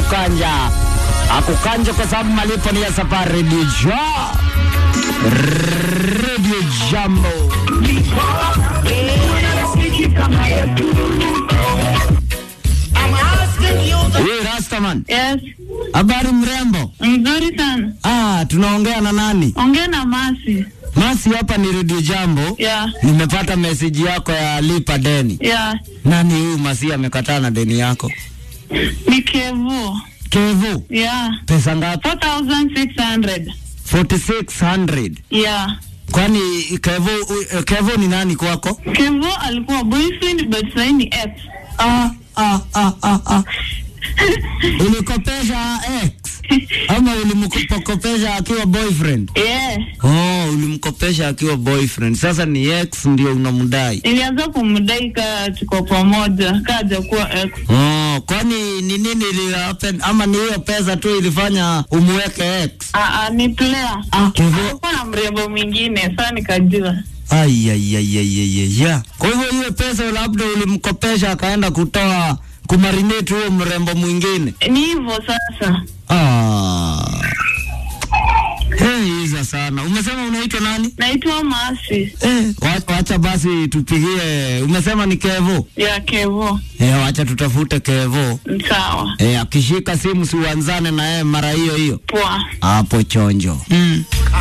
kukanja akukanja kwa sababu malipo ni ya safari redio ja redio jambo Hey, Rastaman, Yes, habari mrembo? mzuri sana. Ah, tunaongea na nani? Ongea na Masi. Masi, hapa ni redio jambo. Ya, Nimepata meseji yako ya lipa deni. ya, Nani huyu Masi amekataa na deni yako? ni Kevo. Kevu, Ya, pesa ngapi? 4600. 4600. Ya, Kwani Kevu, uh, Kevu ni nani kwako? Kevo alikuwa boyfriend but sasa ni ex. Ah, ah, ah, ah, ah. Ulikopesha ex ama ulimkopesha akiwa boyfriend? Yeah, Oh, ulimkopesha akiwa boyfriend. Sasa ni ex ndio unamdai. nilianza kumdai ka tuko pamoja, kaja kuwa ex. Oh, kwani ni nini ili happen ama ni hiyo pesa tu ilifanya umweke ex? Ah, ah, ni player. Ah, Kevo. Alikuwa na mrembo mwingine, sasa nikajua. Ai ai ai ai ai ai. ya. Kwa hivyo hiyo pesa labda ulimkopesha akaenda kutoa kumarinate huo mrembo mwingine. Ni hivyo sasa. Ah. Hey, iza sana. Umesema unaitwa nani? Naitwa Masi. Eh, wa- wacha basi tupigie. Umesema ni Kevo? Ya Kevo. Eh, wacha tutafute Kevo. Sawa. Eh, akishika simu si uanzane na yeye mara hiyo hiyo. Poa. Hapo chonjo. Mm.